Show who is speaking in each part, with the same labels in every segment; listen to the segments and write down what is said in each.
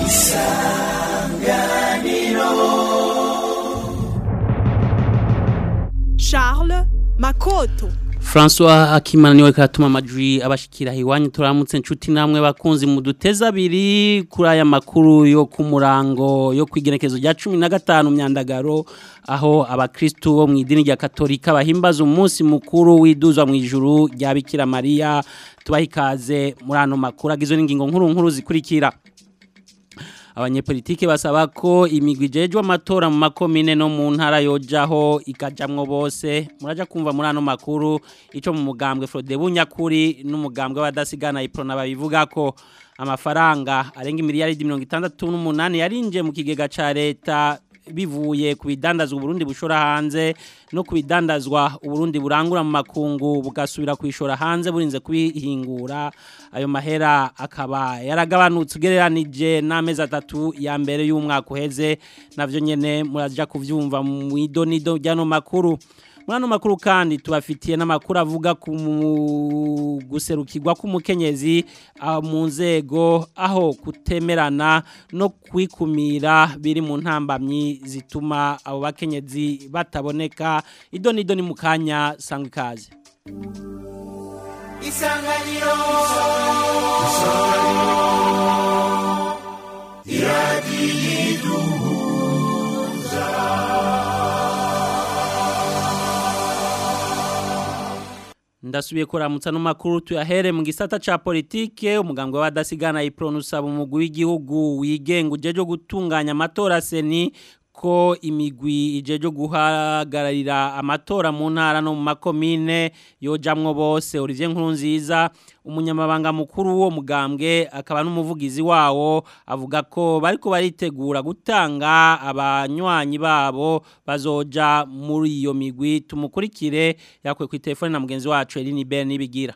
Speaker 1: Charles Makoto
Speaker 2: François Akimana niwe katuma amajwi abashikira hiwanyu turamutse nshuti namwe bakunzi mu duteza abiri kuri aya makuru yo ku murango yo kwigenekezo rya 15 myandagaro aho abakristu bo mu idini rya Katolika bahimbaza umunsi mukuru widuzwa mu ijuru rya Bikira Maria tubahikaze muri ano makuru agizwe n'ingingo nkuru nkuru zikurikira abanyepolitike basaba ko imigwi ijejwe amatora mu makomine no mu ntara yojaho ikajamwo bose muraja kumva muri ano makuru ico mu mugambwe Frode Bunyakuri n'umugambwe w'abadasigana iprona babivuga ko amafaranga arenga miliyari 68 yarinje mu kigega ca leta bivuye ku bidandazwa Burundi bushora hanze no ku bidandazwa Burundi burangura mu makungu bugasubira kwishora hanze burinze kubihingura ayo mahera akaba yaragabanutse ugereranije n'amezi atatu ya mbere y'umwaka uheze navyo nyene muraja kuvyumva mu idonido ryano makuru muri ano makuru kandi tubafitiye n'amakuru avuga ku guserukirwa k'umukenyezi mu nzego aho kutemerana no kwikumira biri mu ntambamyi zituma abo bakenyezi bataboneka idoni idoni mu kanya sangwa ikaze
Speaker 3: isanganiro iradiyo
Speaker 2: ndasubiye kuramutsa no makuru tuyahere mu gisata ca politike umugambwe w'abadasigana ipronusaba umugwi w'igihugu wigenga ujeje gutunganya amatora seni ko imigwi ijeje guhagararira amatora mu ntara no mu makomine yojamwo bose Olivier Nkurunziza umunyamabanga mukuru wo mugambwe akaba n'umuvugizi wawo avuga ko bariko baritegura gutanga abanywanyi babo bazoja muri iyo migwi tumukurikire yakwe ku telefone na mugenzi wacu Eline Ben nibigira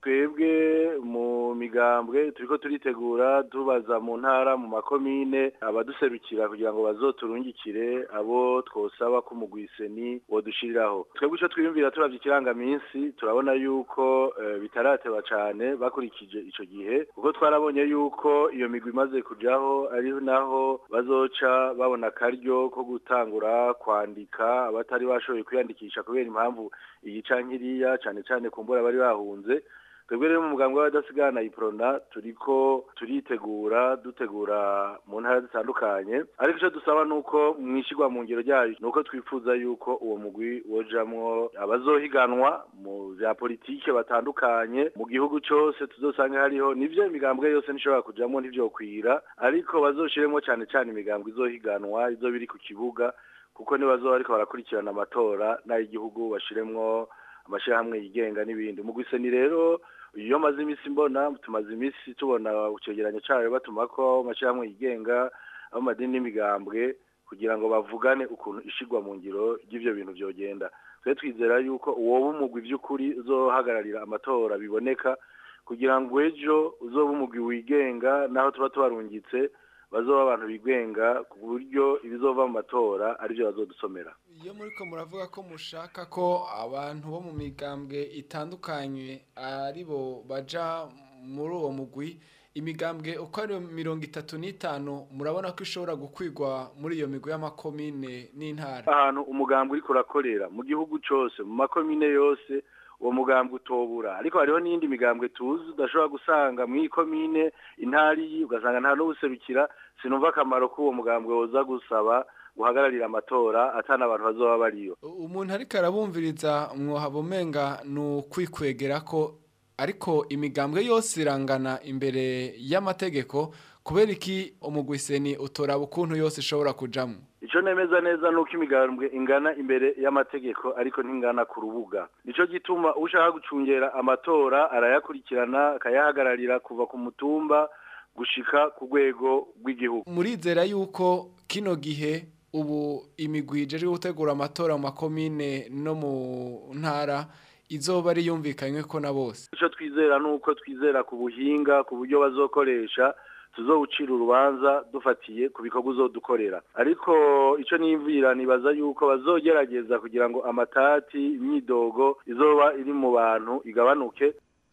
Speaker 4: twebwe mu migambwe turiko turitegura tubaza mu ntara mu makomine abaduserukira kugira ngo bazoturungikire abo twosaba ko umugwiseni wodushiriraho twebwe ico twiyumvira turavye ikirangaminsi turabona yuko uh, bitarateba cane bakurikije ico gihe kuko twarabonye yuko iyo migwi imaze kujaho ari naho bazoca babona akaryo ko gutangura kwandika abatari bashoboye kwiyandikisha kubera impamvu iyi canke iriya cane cane kumbura bari bahunze twebwe rero mu muganga w'abadasigana iprona turiko turitegura dutegura mu ntara zitandukanye ariko icyo dusaba ni uko mwishigwa mu ngero ryayo ni uko twifuza yuko uwo mugwi wojamwo abazohiganwa mu vya politike batandukanye mu gihugu cose tuzosanga hariho nivyo imigambwe yose nishobora kujamwo ntivyokwira ariko bazoshiremwo cane cane imigambwe izohiganwa izo biri ku kibuga kuko nibazoba ariko barakurikirana amatora n'ay'igihugu bashiremwo amashirahamwe yigenga n'ibindi umugwiseni rero iyo maze iminsi mbona tumaze iminsi tubona icegeranyo cayo batuma ko amashirahamwe yigenga amadini n'imigambwe kugira ngo bavugane ukuntu ishigwa mu ngiro ry'ivyo bintu vyogenda twe twizera yuko uwoba umugwi vy'ukuri uzohagararira amatora biboneka kugira ngo ejo uzoba umugwi wigenga naho tuba tubarungitse bazoba abantu bigenga ku buryo ibizova mu matora aribyo bazodusomera
Speaker 5: iyo muri ko muravuga ko mushaka ko abantu bo mu migambwe itandukanye ari bo baja muri uwo mugwi imigambwe uko ari mirongo itatu n'itanu murabona ko ishobora gukwigwa muri iyo migwi y'amakomine n'intara
Speaker 4: ahantu umugambwe uriko urakorera mu gihugu cose mu makomine yose uwo mugambwe utobura ariko hariho n'iyindi migambwe tuzi udashobora gusanga mu ikomine intari ugasanga nta n'ubuserukira sinumva akamaro k'uwo mugambwe woza gusaba guhagararira amatora atana abantu bazoba bariyo
Speaker 5: umuntu ariko arabumviriza mwohaba umenga ni ukwikwegera ko ariko imigambwe yose irangana imbere y'amategeko kubera iki umugwiseni utoraba ukuntu yose ishobora kujamwo
Speaker 4: Ico nemeza neza nuko imigambwe ingana imbere y'amategeko ariko ntingana ku rubuga. Nico gituma ushaka gucungera amatora arayakurikirana akayahagararira kuva ku mutumba gushika ku rwego rw'igihugu.
Speaker 5: murizera yuko kino gihe ubu imigwi ijejwe gutegura amatora mu makomine no mu ntara izoba ari yumvikanywe ko na bose
Speaker 4: Ico twizera nuko twizera ku buhinga ku buryo bazokoresha tuzowucira urubanza dufatiye ku bikorwa uzodukorera ariko ico niyumvira nibaza yuko bazogerageza kugira ngo amatati imyidogo izoba iri mu bantu igabanuke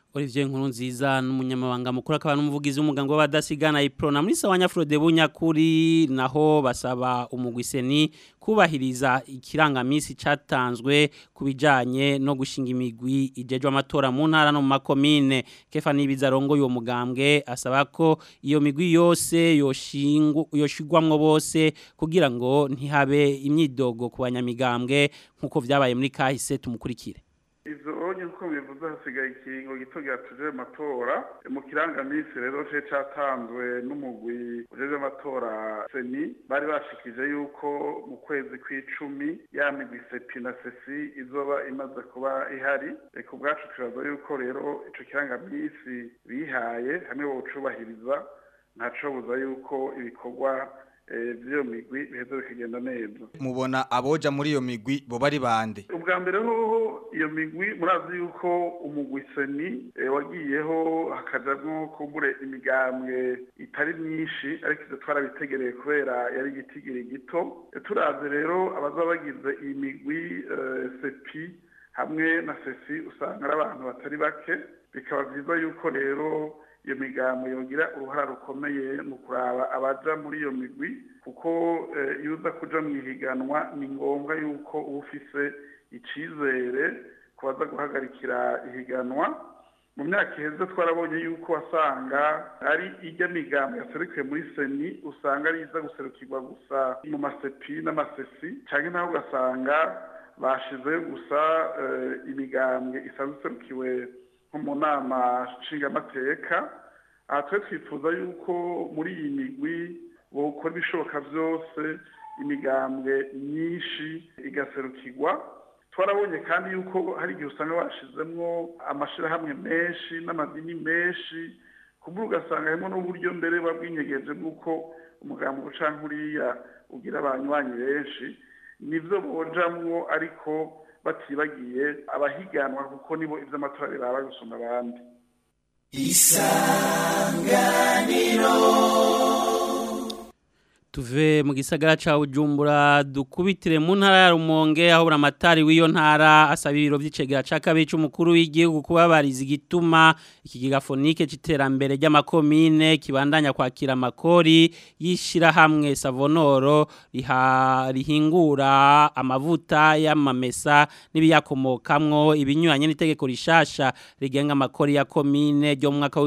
Speaker 2: Olivier Nkurunziza n'umunyamabanga mukuru akaba n'umuvugizi w'umuganga w'abadasigana iprona muri sawanya Frode Bunyakuri naho basaba umugwiseni kubahiriza ikirangamisi catanzwe kubijanye no gushinga imigwi ijejwe amatora mu ntara no mu makomine Kefa Nibizarongo yo mugambwe asaba ko iyo migwi yose yoshingu yoshigwamwo bose kugira ngo ntihabe imyidogo ku banyamigambwe nkuko vyabaye muri kahise tumukurikire
Speaker 6: ivyo onye uko bivuze hasigaye ikiringo gito gatuje amatora mu kirangamisi rero ce catanzwe n'umugwi ujejwe amatora seni bari bashikije yuko mu kwezi kw'icumi ya migwi sepi na sesi izoba imaze kuba ihari ku bwacu turaza yuko rero ico kirangamisi bihaye hamwe bocubahiriza ntaco buza yuko ibikorwa by'iyo migwi biheza bikagenda neza
Speaker 7: mubona aboja muri iyo migwi bo bari bande
Speaker 6: ubwa mbere hoho iyo migwi murazi yuko umugwi seni wagiyeho hakajamwo kumbure imigambwe itari myinshi ariko ivyo twarabitegereye kubera yari igitigiri gito turazi rero abaza bagize iyi migwi sepi hamwe na sesi usanga ari abantu batari bake bikaba vyiza yuko rero iyo migambo yogira uruhara rukomeye mu kuraba abaja muri iyo migwi kuko iyo uza kuja mu ihiganwa ni ngombwa yuko uba ufise icizere ku baza guhagarikira ihiganwa mu myaka iheze twarabonye yuko wasanga ari ijya migambo yaserukiye muri seni usanga ari iza guserukirwa gusa mu masepi n'amasesi cyangwa naho ugasanga bashizeyo gusa imigambwe isanzwe iserukiwe nko mu nama nshingamateka aha twe twifuza yuko muri iyi migwi bokora ibishoboka byose imigambwe myinshi igaserukirwa twarabonye kandi yuko hari igihe usanga bashizemwo amashirahamwe menshi n'amadini menshi kubura ugasanga harimo n'uburyo mbere buba bwinyegeje bw'uko umugambi uca nkuriya ugira abanywanyi benshi nivyo bojamwo ariko batibagiye abahiganwa kuko nibo ivy'amatora biraba gusumba abandi
Speaker 3: isanganiro
Speaker 2: tuve mu gisagara ca Bujumbura dukubitire mu ntara ya Rumonge aho buramatari w'iyo ntara asaba ibiro vy'icegera ca kabiri c'umukuru w'igihugu kubabariza igituma iki gigafonike c'iterambere ry'amakomine kibandanya kwakira amakori yishira hamwe Savonoro riha rihingura amavuta y'amamesa n'ibiyakomokamwo ibinyuranye n'itegeko rishasha rigenga amakori ya komine ryo mu mwaka wa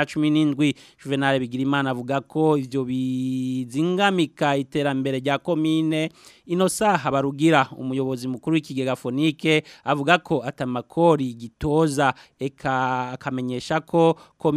Speaker 2: 2017 Juvenal Bigirimana avuga ko ivyo bizinga mika iterambere rya komine ino saha barugira umuyobozi mukuru w'ikigega fonike avuga ko atamakori gitoza eka akamenyesha ko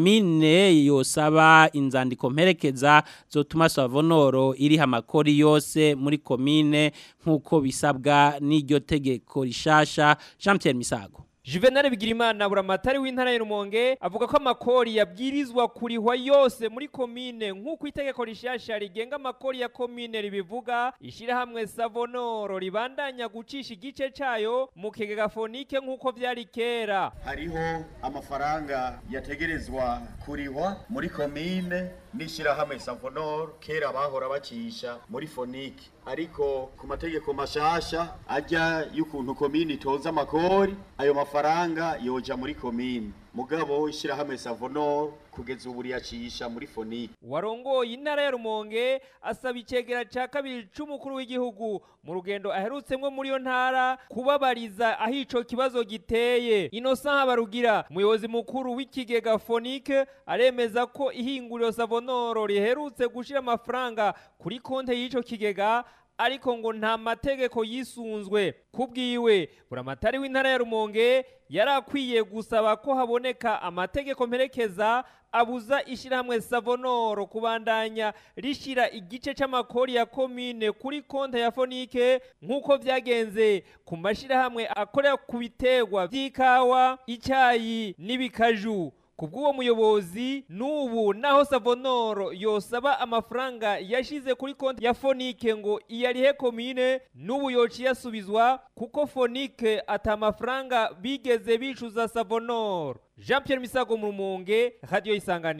Speaker 2: komine yosaba inzandiko mperekeza zotuma savonoro iriha amakori yose muri komine nk'uko bisabwa n'iryo tegeko rishasha Jean Pierre Misago
Speaker 8: Juvenal Bigirimana buramatari w'intara y'Rumonge avuga ko amakori yabwirizwa kurihwa yose muri komine nk'uko itegeko rishasha rigenga amakori ya komine ribivuga ishira hamwe Savonoro ribandanya gucisha igice cayo mu kigega fonike nk'uko vyari kera
Speaker 9: hariho amafaranga yategerezwa kurihwa muri komine n'ishyirahamwe Savonoro kera bahora bacisha muri fonike ariko ku mategeko mashasha ajya y'ukuntu komine itoza amakori ayo mafaranga yoja muri komine mugabo ishyirahamwe Savonoro kugeza ubu riyacisha muri fonike
Speaker 8: warongoye intara ya Rumonge asaba icegera ca kabiri c'umukuru w'igihugu mu rugendo aherutsemwo muri yo ntara kubabariza aho ico kibazo giteye Innocent Habarugira umuyobozi mukuru w'ikigega fonike aremeza ko ihinguriro Savonoro riherutse gushira amafaranga kuri konte y'ico kigega ariko ngo nta mategeko yisunzwe kubwiwe buramatari w'intara ya Rumonge yarakwiye gusaba ko haboneka amategeko mperekeza abuza ishyirahamwe Savonoro kubandanya rishira igice c'amakori ya komine kuri konte ya fonike nk'uko vyagenze ku mashirahamwe akorera ku biterwa vy'ikawa icyayi n'ibikaju kubw'uwo muyobozi n'ubu naho Savonoro yosaba amafaranga yashize kuri konti ya Fonike ngo iyarihe komine n'ubu yoci yasubizwa kuko Fonike ata amafaranga bigeze bicuza Savonoro Jean Pierre Misago mu Rumonge Radio Isanganiro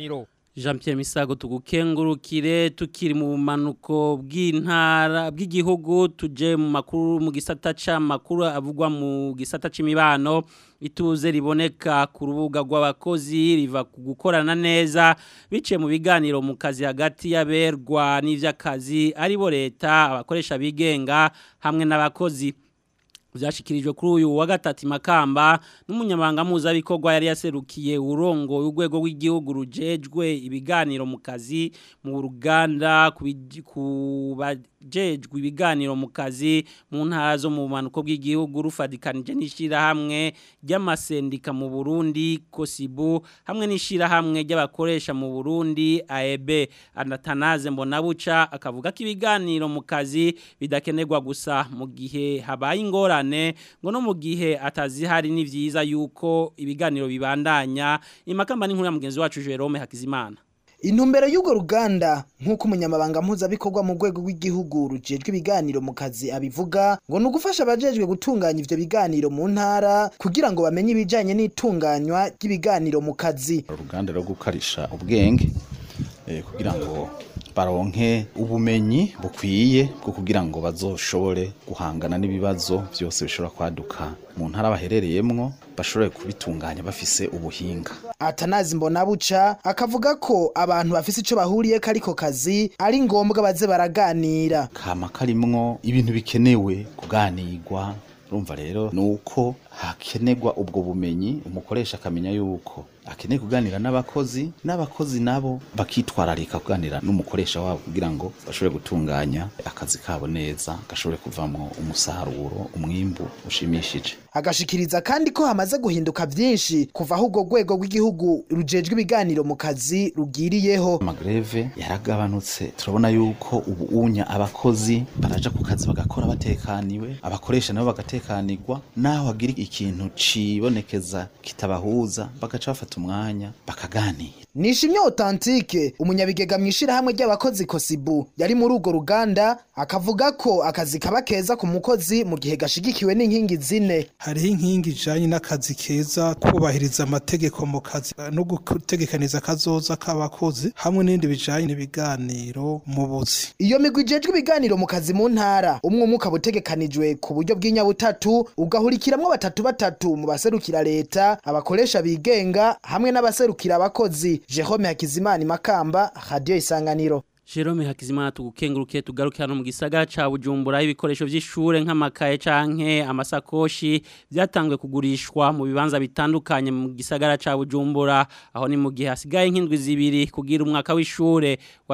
Speaker 2: Jean Pierre Misago tugukengurukire tukiri mu bumanuko bw'intara bw'igihugu tuje mu makuru mu gisata c'amakuru avugwa mu gisata c'imibano ituze riboneka ku rubuga rw'abakozi riva ku gukorana neza biciye mu biganiro mu kazi hagati y'aberwa n'ivy'akazi aribo leta abakoresha bigenga hamwe n'abakozi byashikirijwe kuri uyu wa gatatu makamba n'umunyamabanga mpuzabikogwa yari yaserukiye urongo urwego rw'igihugu rujejwe ibiganiro mu kazi mu ruganda ku bajejwe ibiganiro mu kazi mu ntara zo mu bumanuko bw'igihugu rufadikanije n'ishyirahamwe ry'amasendika mu burundi kosibu hamwe n'ishyirahamwe ry'abakoresha mu burundi aebe anatanaze mbonabuca akavuga ko ibiganiro mu kazi bidakenerwa gusa mu gihe habaye ingorane ngo no mu gihe atazihari ni byiza yuko ibiganiro bibandanya imakamba n'inkuru ya mugenzi wacu Jerome Hakizimana
Speaker 10: intumbero y'urwo ruganda nk'uko umunyamabanga mpuzabikorwa mu rwego rw'igihugu rujejwe ibiganiro mu kazi abivuga ngo ni ugufasha abajejwe gutunganya ivyo biganiro mu ntara kugira ngo bamenye ibijanye n'itunganywa ry'ibiganiro mu kazi
Speaker 11: uruganda rwo gukarisha ubwenge kugira ngo baronke ubumenyi bukwiye bwo kugira ngo bazoshobore guhangana n'ibibazo byose bishobora kwaduka mu ntara baherereyemwo bashobore kubitunganya bafise ubuhinga
Speaker 10: atanazi mbona buca akavuga ko abantu bafise ico bahuriye kariko kazi ari ngombwa baze baraganira
Speaker 11: kama karimwo ibintu bikenewe kuganirwa urumva rero nuko hakenerwa ubwo bumenyi umukoresha akamenya yuko akeneye kuganira n'abakozi n'abakozi nabo bakitwararika kuganira n'umukoresha wabo kugira ngo bashobore gutunganya akazi kabo neza gashobore kuvamo umusaruro umwimbu ushimishije
Speaker 10: agashikiriza kandi ko hamaze guhinduka byinshi kuva aho urwo rwego rw'igihugu rujejwe ibiganiro mu kazi rugiriyeho
Speaker 11: amagreve yaragabanutse turabona yuko ubu unya abakozi baraja ku kazi bagakora batekaniwe abakoresha nabo bagatekanirwa naho hagira ikintu cibonekeza kitabahuza bagaca bafata umwanya bakaganira
Speaker 10: nishimye authentique umunyabigega mu ishirahamwe ry'abakozi kosibu yari muri urwo ruganda akavuga ko akazi kaba keza ku mukozi mu gihe gashigikiwe n'inkingi zine
Speaker 12: hariho inkingi ijanye n'akazi keza kubahiriza amategeko mu kazi no gutegekaniza akazoza k'abakozi hamwe n'ibindi bijanye n'ibiganiro mu buzi
Speaker 10: iyo migwi ijejwe ibiganiro mu kazi mu ntara umwe umwe ukaba utegekanijwe ku buryo bw'inyabutatu ugahurikiramwo batatu batatu mu baserukira leta abakoresha bigenga hamwe n'abaserukira abakozi Jerome Hakizimana Makamba Radio Isanganiro
Speaker 2: Jerome Hakizimana tugukenguruke tugaruke hano mu gisagara ca Bujumbura ibikoresho vy'ishure nk'amakaye canke amasakoshi byatangwe kugurishwa mu bibanza bitandukanye mu gisagara ca Bujumbura aho ni mu gihe hasigaye nk'indwi zibiri kugira umwaka w'ishure wa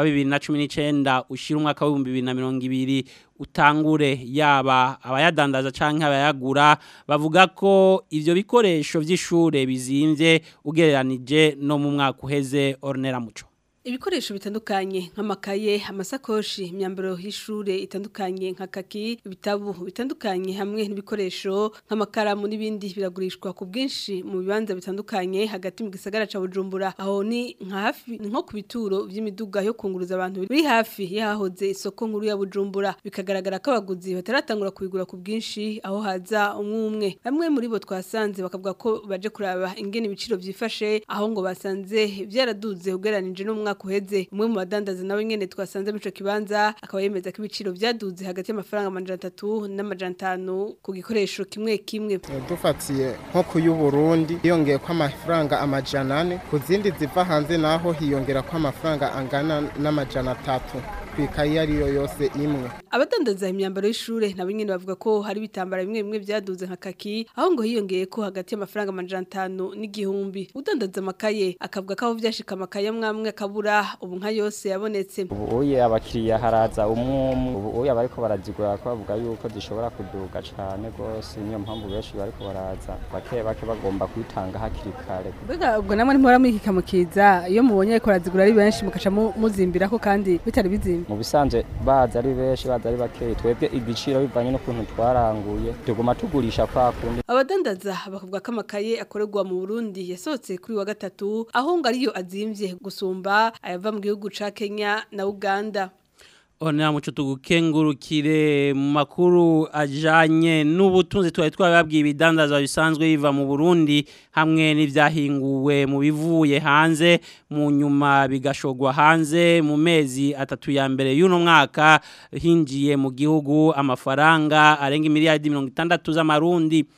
Speaker 2: 2019 ushira umwaka wa 2020 utangure yaba abayadandaza canke abayagura bavuga ko ivyo bikoresho vy'ishure bizimvye ugereranije no mu mwaka uheze Ornera Muco
Speaker 13: ibikoresho bitandukanye nk'amakaye amasakoshi imyambaro y'ishure itandukanye nka kaki ibitabu bitandukanye hamwe n'ibikoresho nk'amakaramu n'ibindi biragurishwa ku bwinshi mu bibanza bitandukanye hagati mu gisagara ca Bujumbura aho ni nka hafi nko ku bituro vy'imiduga yo kunguruza abantu biri hafi yahoze isoko nkuru ya Bujumbura bikagaragara ko abaguzi bataratangura kubigura ku bwinshi aho haza umwe umwe bamwe muri bo twasanze bakavuga ko baje kuraba ingene ibiciro vyifashe aho ngo basanze byaraduze ugeranije n'umwaka kuheze umwe mu badandaza nawe nyene twasanze mu ico kibanza akaba yemeza ko ibiciro vyaduze hagati y'amafaranga amajana atatu n'amajana atanu ku gikoresho kimwe kimwe
Speaker 14: dufatiye nko ku y'uburundi hiyongeye ko amafaranga amajana ane ku zindi ziva hanze naho hiyongera ko amafaranga angana n'amajana atatu kwikaye ariyo yose imwe
Speaker 13: abadandaza imyambaro y'ishure nabo nyene bavuga ko hari bitambara bimwe bimwe byaduze nka kaki aho ngo hiyongeye ko hagati y'amafaranga amajana atanu n'igihumbi udandaza amakaye akavuga ko aho vyashika amakaye amwamwe akabura ubu nka yose yabonetse
Speaker 15: ubu uye abakiriya haraza umwumwe ubu uye abariko barazigura ko bavuga yuko zishobora kuduga cane gose niyo mpamvu benshi bariko baraza bake bake bagomba kwitanga hakiri kare
Speaker 16: mbega ubwo namwe ntimora mwikikamukiza iyo mubonye ko barazigura ari benshi mukaca muzimbirako kandi bitari bizimba
Speaker 15: mu bisanzwe baza ari benshi baza ari bakeyi twebwe igiciro bivanye n'ukuntu twaranguye tuguma tugurisha kwa kundi
Speaker 13: abadandaza bakavuga ko amakaye akorerwa mu Burundi yasohotse kuri wa gatatu aho ngo ariyo azimvye gusumba ayava mu gihugu ca Kenya na Uganda
Speaker 2: Onera muco tugukengurukire mu makuru ajanye n'ubutunzi twari twababwiye ibidandazwa bisanzwe biva mu Burundi hamwe n'ivyahinguwe mu bivuye hanze mu nyuma bigashogwa hanze mu mezi atatu ya mbere y'uno mwaka hinjiye mu gihugu amafaranga arenga miliyari 60 z'amarundi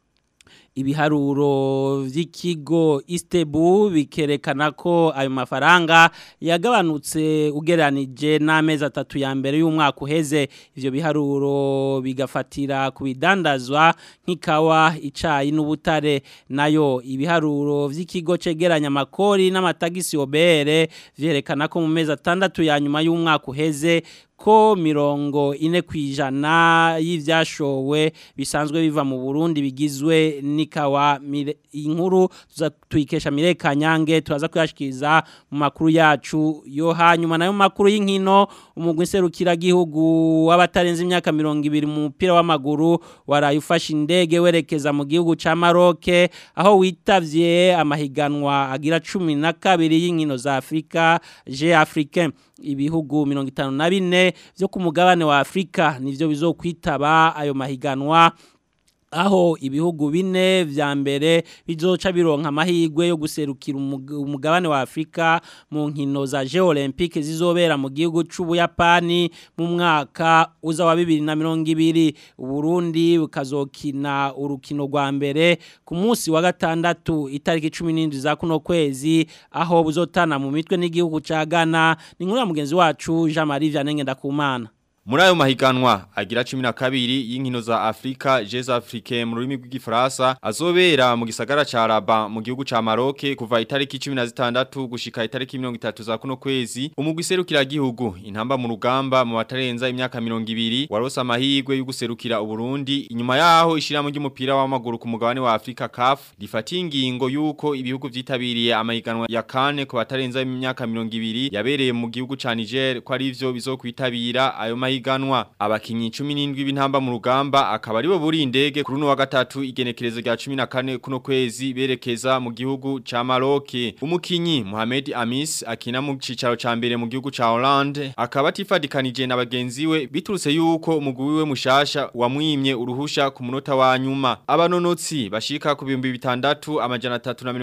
Speaker 2: ibiharuro vy'ikigo Istebu bikerekana ko ayo mafaranga yagabanutse ugeranije n'amezi atatu ya mbere y'umwaka uheze ivyo biharuro bigafatira ku bidandazwa nk'ikawa icayi n'ubutare nayo ibiharuro vy'ikigo cegeranya amakori n'amatagisi obere vyerekana ko mu mezi atandatu ya nyuma y'umwaka uheze ko mirongo ine kwijana y'ivyashowe bisanzwe biva mu Burundi bigizwe nikawa inkuru tuyikesha mireka nyange turaza kuyashikiriza mu makuru yacu yo hanyuma nayo makuru y'inkino umugwi serukira gihugu w'abatarenze imyaka 200 mu mupira w'amaguru waraye ufashe indege werekeza mu gihugu ca Maroc aho witavye amahiganwa agira 12 y'inkino za Afrika je Africain ibihugu 54 vyo ku mugabane wa Afrika nivyo bizokwitaba ayo mahiganwa aho ibihugu bine vya mbere bizoca bironka amahirwe yo guserukira umugabane wa Afrika mu nkino za Jeux Olympiques zizobera mu gihugu c'Ubuyapani mu mwaka uza wa 2020 Burundi bukazokina urukino rwa mbere ku munsi wa gatandatu itariki 17 za kuno kwezi aho buzotana mu mitwe n'igihugu ca Ghana ni nkuru ya mugenzi wacu Jean Marie Vianney Ndakumana
Speaker 17: Muri ayo mahiganwa agira 12 y'inkino za Afrika Jeux Africains mu rurimi rw'igifaransa azobera mu gisagara ca Rabat mu gihugu ca Maroc kuva itariki 16 gushika itariki 30 za kuno kwezi umugwi serukira gihugu intamba mu rugamba mu batarenza imyaka 200 warosa amahirwe yo guserukira Uburundi inyuma yaho ishiramo ry'umupira w'amaguru ku mugabane wa Afrika CAF rifatiye ingingo yuko ibihugu vyitabiriye amahiganwa ya kane ku batarenza imyaka 200 yabereye mu gihugu ca Niger ko ari ivyo bizokwitabira ayo mahiganwa mahiganwa abakinyi 17 b'intamba mu rugamba akaba aribo buri indege kuri no wa gatatu igenekerezo rya 14 kuno kwezi berekeza mu gihugu ca Maroc umukinyi Mohamed Amis akina mu cicaro ca mbere mu gihugu ca Hollande akaba tifadikanije na bagenzi we biturutse yuko umugwi we mushasha wamwimye uruhusha ku munota wa nyuma abanonotsi bashika ku bihumbi bitandatu amajana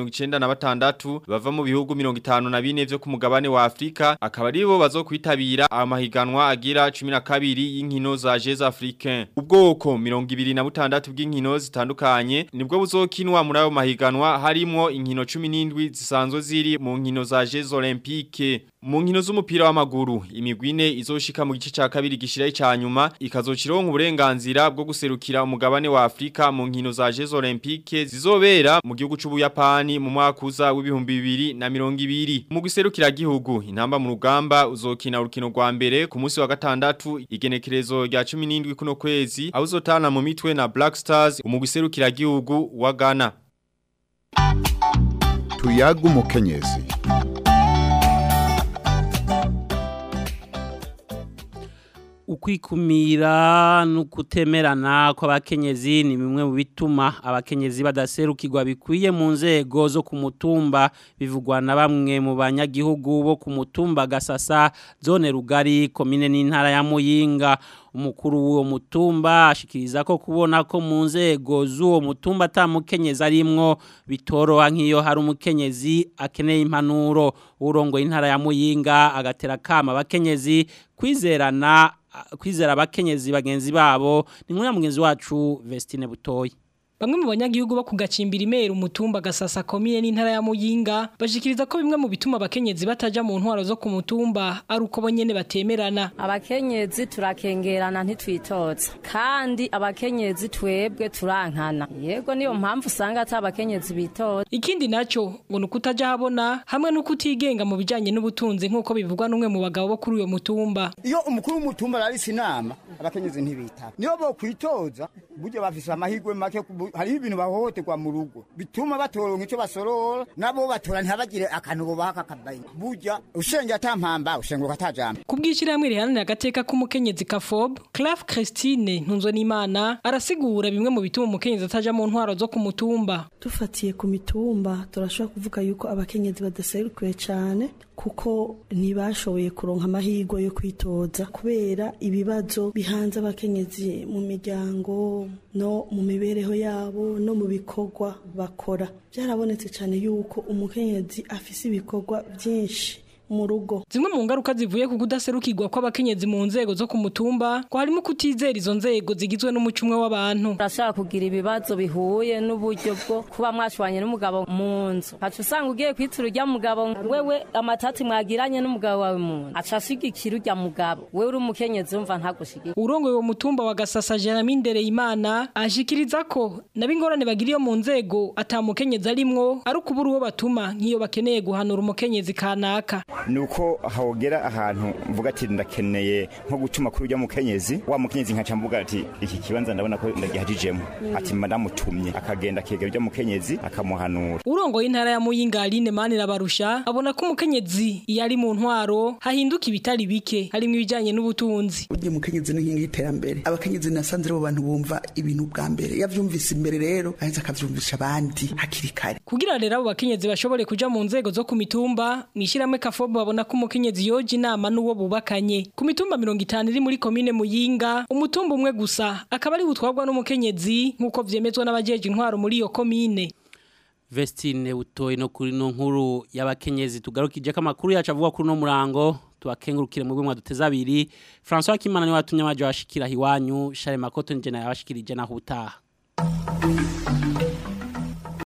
Speaker 17: 396 bava mu bihugu 54 vyo ku mugabane wa Afrika akaba aribo bazokwitabira amahiganwa agira 10 kabiri y'inkino za Jeux Africains ubwoko 26 bw'inkino zitandukanye nibwo buzokinwa muri ayo mahiganwa harimo inkino 17 zisanzwe ziri mu nkino za Jeux Olympiques mu nkino z'umupira w'amaguru imigwine izoshika mu gice ca kabiri gishira icanyuma ikazokironka uburenganzira bwo guserukira umugabane wa Afrika mu nkino za Jeux Olympiques zizobera mu gihugu c'Ubuyapani mu mwaka uza w'ibihumbi bibiri na mirongo ibiri mu guserukira gihugu intamba mu rugamba uzokina urukino rwa mbere ku munsi wa gatandatu igenekerezo rya 17 kuno kwezi aho uzotana mu mitwe na Black Stars umuguserukira gihugu wa Ghana
Speaker 18: tuyaga umukenyezi
Speaker 2: ukwikumira no kutemerana kw'abakenyezi ni bimwe mu bituma abakenyezi badaserukirwa bikwiye mu nzego zo ku mutumba bivugwa na bamwe mu banyagihugu bo ku mutumba gasasa zone rugari komine n'intara ya muyinga umukuru w'uwo mutumba ashikiriza ko kubona ko mu nzego z'uwo mutumba atamukenyezi arimwo bitoroha nk'iyo hari umukenyezi akeneye impanuro urongoye intara ya muyinga agatera kama abakenyezi kwizerana kwizera abakenyezi bagenzi babo ni nkuru ya mugenzi wacu Vestine Butoyi
Speaker 19: Bamwe mu banyagihugu bo kugacimbira imero umutumba gasasa komine n'intara ya Muyinga bashikiriza ko bimwe mu bituma abakenyezi bataja mu ntwaro zo ku mutumba ari uko bonyene batemerana.
Speaker 20: Abakenyezi turakengerana ntitwitoza kandi abakenyezi twebwe turankana. Yego niyo mpamvu usanga ata abakenyezi bitoza.
Speaker 19: Ikindi naco ngo nukutaja habona hamwe n'ukutigenga mu bijanye n'ubutunzi nkuko bivugwa n'umwe mu bagabo bo kuri uyo mutumba.
Speaker 21: Iyo umukuru w'umutumba arisi inama abakenyezi ntibitaba. Niyo bo kwitoza buryo bafise amahirwe make hariho ibintu bahohoterwa mu rugo bituma batoronka icyo basorora nabo batora ntibagire akantu bubaha kakabaye burya usenge atampamba ushenguka atajambo
Speaker 19: Kubwishirahamwe riharanira agateka k'umukenyezi Kafob, Clave Christine Ntunzwe n'Imana arasigura bimwe mu bituma umukenyezi ataja mu ntwaro zo ku mutumba.
Speaker 22: dufatiye ku mitumba turashobora kuvuga yuko abakenyezi badaserukiwe cyane kuko ntibashoboye kuronka amahirwe yo kwitoza kubera ibibazo bihanze abakenyezi mu miryango no mu mibereho yabo no mu bikorwa bakora byarabonetse cyane yuko umukenyezi afise ibikorwa byinshi mu rugo
Speaker 19: Zimwe mu ngaruka zivuye ku kudaserukirwa kw'abakenyezi mu nzego zo ku mutumba, ko harimo kutizera izo nzego zigizwe n'umucumwe w'abantu.
Speaker 20: urashaka kugira ibibazo bihuye n'uburyo bwo kuba mwashwanye n'umugabo mu nzu haca usanga ugiye kwitura urya mugabo wewe amatati mwagiranye n'umugabo wawe mu nzu aca ashigikira urya mugabo wewe uri umukenyezi wumva ntagushigikira
Speaker 19: Urongoye uwo mutumba wa Gasasa Jeremy Ndereyimana ashikiriza ko nabingorane bagiriye mu nzego atamukenyezi arimwo ari ukubura uwo batuma nk'iyo bakeneye guhanura umukenyezi kanaka.
Speaker 23: nuko hogera ahantu mvuga ati ndakeneye nko gucuma kuri ujya mukenyezi wa mukenyezi nkaca mvuga ati iki kibanza ndabona ko ndagihajijemo
Speaker 19: Mm.
Speaker 23: ati madamutumye akagenda akegera ujya mukenyezi akamuhanura
Speaker 19: Urongoye intara ya Muyinga Aline Manira barusha abona ko umukenyezi iyo ari mu ntwaro hahinduka ibitari bike harimo ibijanye n'ubutunzi.
Speaker 24: burya umukenyezi n'inkingi y'iterambere abakenyezi nasanze aribo bantu bumva ibintu bwa mbere yavyumvise imbere rero aheza akavyumvisha abandi hakiri kare
Speaker 19: Kugira rero abo bakenyezi bashobore kuja mu nzego zo ku mitumba, mwishyiramwe kafobo babona ko umukenyezi yoje inama n'uwo bubakanye. Ku mitumba mirongo itanu iri muri komine Muyinga, umutumba umwe gusa akaba ari butwarwa n'umukenyezi nk'uko vyemezwa n'abajeje intwaro muri iyo komine.
Speaker 2: Vestine utoye no kuri no nkuru y'abakenyezi tugarukije ko amakuru yacu avuga kuri no murango tubakengurukire mu bimwe duteza abiri François Kimana ni watumye amaje washikira hiwanyu Charles Makoto nje na yabashikirije na hutaha